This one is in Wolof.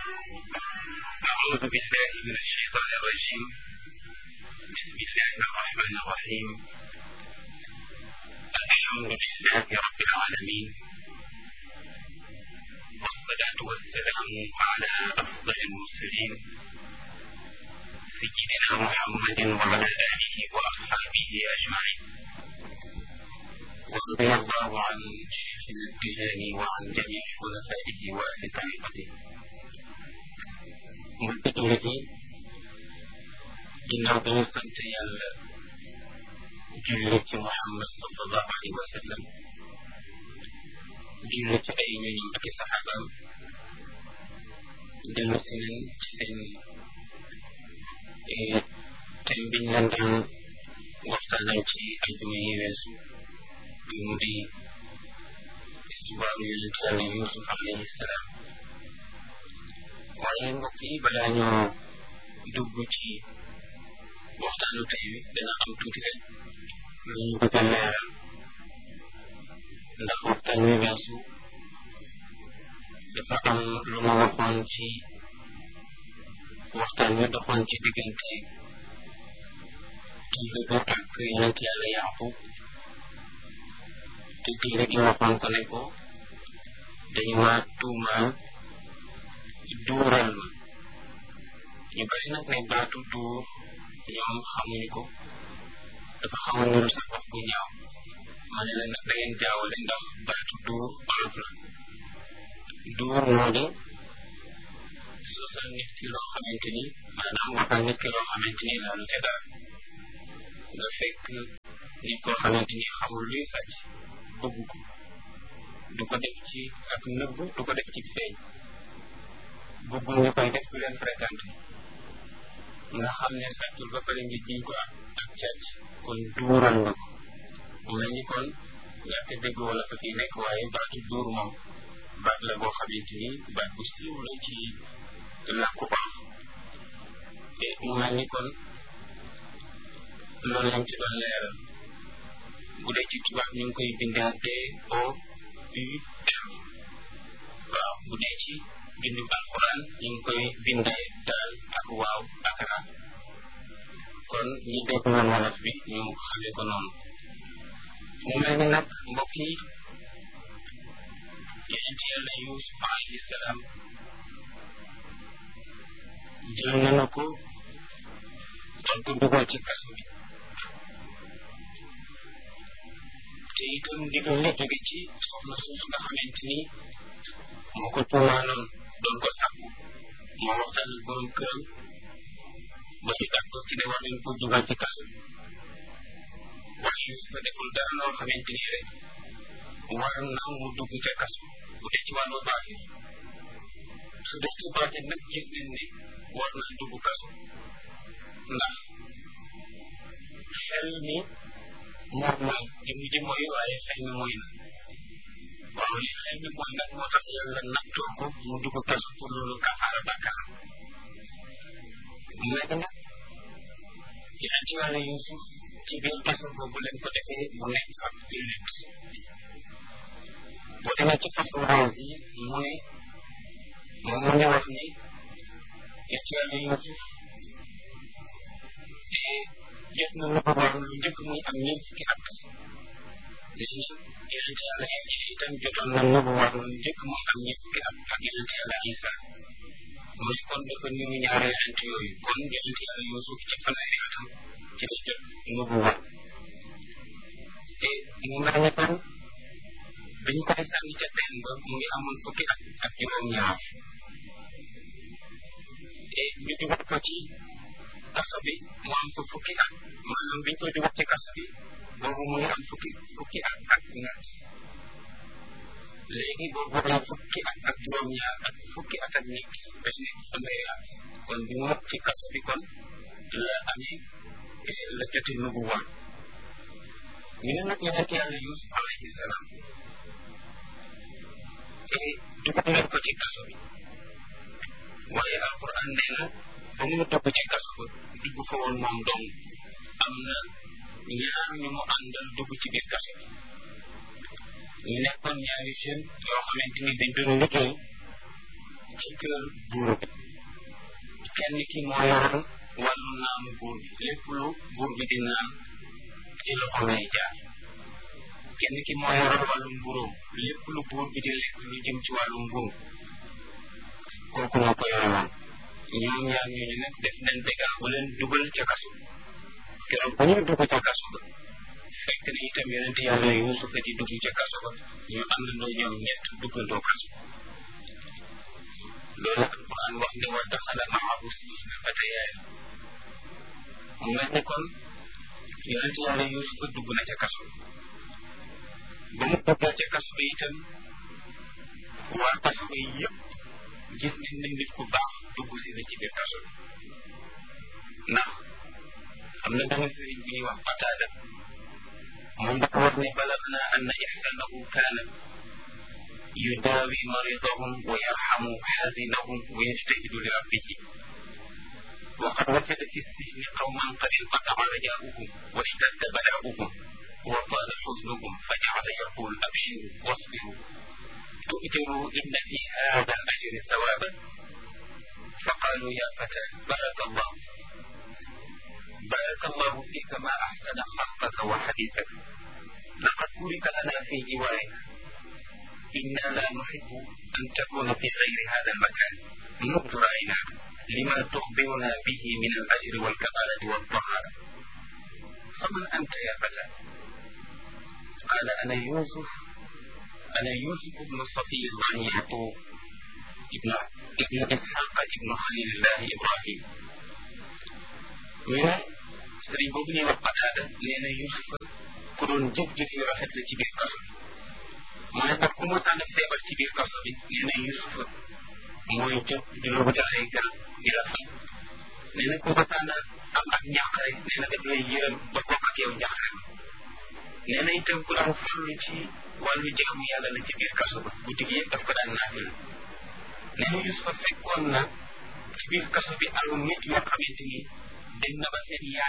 أعوذ بالله من الشيطان الرجيم بسم الله الرحمن الرحيم الحمد لله رب العالمين والصلاة والسلام على أفضل المرسلين سيدنا محمد وعلى آله وأصحابه أجمعين ورضي الله عن شيخنا التجاني وعن جميع خلفائه وأهل طريقته mbokki jullit yi ginnaaw bi ñu sant yàlla julli ci Muhammad sallallahu alayhi wa sallam julli ci ay ñoñam ak i saxaabaam dellu si nañ ci seen thème biñ leen daan waxtaanal ci ajuma yi weesu bi mu di histoire yonent yàlla Yuusuf alayhi salaam waaye mbokk yi balaa ñoo dugg ci waxtaanu tey wi dana am tuuti rek lu ñu bëgg a leeral ndax waxtaan wi weesu dafa am lu ma waxoon ci waxtaan wi doxoon ci diggante téere bi ak yonent yàlla Yaaqub te téere gi waxoon ko ne ko dañu ma tuumaal duural ma ñu bari nag ne baatu duur ñoom xamuñu ko dafa xaw a niru sax wax bu ñaaw ma ne la nag da ngeen jaawale ndax baatu duur olof la duur moo di sosal nit ki loo xamante ni maanaam waxal nit ki loo xamante ni laalu ca dara nga fekk nit koo xamante ni xamul luy sàcc bëgg ko du ko def ci ak nëbb du ko def ci feeñ bëggul ñu koy def du leen fréquenté nga xam ne sàccul ba pare ngi jiñ ko ak ak càcc kon duural nga ko mu mel ni kon ñàkk dégg wala fa fii nekk waaye baatu duur moom baat la boo xamante ni baat bu siiw la ci làkku olof te mu mel ni kon loolu lañ ci doon leeral bu dee ci tubaab ñu ngi koy bindee D O U R waaw bu dee ci bindu alquran ñu ngi koy bindee daal ak waaw ak ra kon ñi dégg woon wolof bi ñu xamee ko noonu mu mel ni nag mbokk yi yonent yàlla Yuusuf alayhi salaam jël nañu ko doon ko dugal ci kaso bi te itam ndigal li jóge ci soxna suuf nga xamante ni moo ko tuumaaloon doon ko sàkku moo waxtaan ak borom këram ba ñu d'accord ci ne war nañ ko dugal ci kaso waaye Yuusuf deful dara loo xamante ni rek war na mu dugg ca kaso bu dee ci wàllu baatin su dee ci baatin nag gis nañ ne war na dugg kaso ndax xel mi moom mooy jëmm ji mooy waaye xel mi mooy na waaw li xel mi mooy nag moo tax yàlla nattoo ko mu dugg kaso pour loolu kafaara bàkkaar léegi nag yonent yàlla Yuusuf ci biir kaso boobu leen ko defee mu nekk ab jullit boo demee ci façon rose yi mu ne moom mu ngi wax ni yonent yàlla Yuusuf jot na lu ko war lu njëkk muy am ñeent fukki at léegi yonent yàlla Iisa itam jotoon na lu ko war lu njëkk muy am ñeent fukki at ak yonent yàlla Iisa mooy kon dafa niru ñaari yonent yooyu kon yonent yàlla Yuusuf ci fanweeri atam ci la jot lu ko war te mu mel ni kon dañu koy sànni ca teen ba mu ngi amoon fukki at ak juróom-ñaar te ñu dugal ko ci kaso bi mu am ko fukki at maanaam biñ koy dugal ci kaso bi boobu mu ngi am fukki fukki at ak ñaar léegi boobu am fukki at ak juróom-ñaar ak fukki at ak ñett ba ci nekk fanweeri at kon bi mu ci kaso bi kon la amee la jote nubu woon ñu ne nag yonent yàlla Yuusuf alayhi salaam te dugal nañ ko ci kaso bi waaye alquran nee na ba mu dugg ci kaso ba dugg fa woon moom dong am na ñaar ñu mu àndal dugg ci biir kaso bi ñu nekkoon ñaari jeunes yoo xamante ni dañ doon liggéey ci kër buur bi kenn ki moo yoroon wàllu naanu buur bi lépp lu buur bi di naan ci loxo lay jaar kenn ki moo yoroon wàllu mburóom lépp lu buur bi di lekk lu jëm ci wàllu mburu kooku moo ko yoroon ñoom ñaar ñooñu nag def nañ bégaa bu leen dugal ca kasu keroog bu ñuy dugg ca kasu ba fekk na itam yonent yàlla yuusufa di dugg ca kasu ba ñu àndandoo ñoom ñett duggandoo kasu loolu alquran wax ne wa daxala maahu sijna fatayaani mu mel ni kon yonent yàlla yuusufa dugg na ca kasu ba mu duggee ca kasu ba itam waa kasu ba yëpp gis nañ ne nit ku baax dugg si na ci biir kaso bi ndax am na benn sëriñ bu ñuy wax Qataada moom dafa wax ne balagna anna ihsanahu kaana yudaawi maridahum wa yarhamu xazinahum wa yajtahidu li rabbihi وقد وجد في السجن قوما قد انقطع رجاؤهم واشتد بلاؤهم وطال حزنهم فجعل يقول ابشروا واصبروا تؤجروا إن في هذا الأجر ثوابا فقالوا يا فتى بارك الله بارك الله فيك ما أحسن خلقك وحديثك لقد بورك لنا في جوارك إنا لا نحب أن تكون في غير هذا المكان منذ رأيناك لما تخبرنا به من الأجر والكمالة والطهارة فمن أنت يا فتى قال أنا يوسف أنا يوسف بن صفي الله يعقوب ابن ابن إسحاق ابن خليل الله إبراهيم من sëriñ boobu ñuy wax Qataada nee na Yuusufa ku doon jëf-jëf yu rafet la ci biir kaso bi mu ne nag ku mosaan a feebar ci biir kaso bi nee na Yuusufa mooy jóg di la wutal ay garab di la faj nee na ku mosaan a am ak njàqare nee na daf lay yërëm ba bokk ak yow njàqare nee na itam ku daan farlu ci wàllu jaamu yàlla la ci biir kaso ba guddi gi yëpp daf ko daan naafila nee na Yuusufa fekkoon na ci biir kaso bi alu nit yoo xamante ni dem na ba seen yaay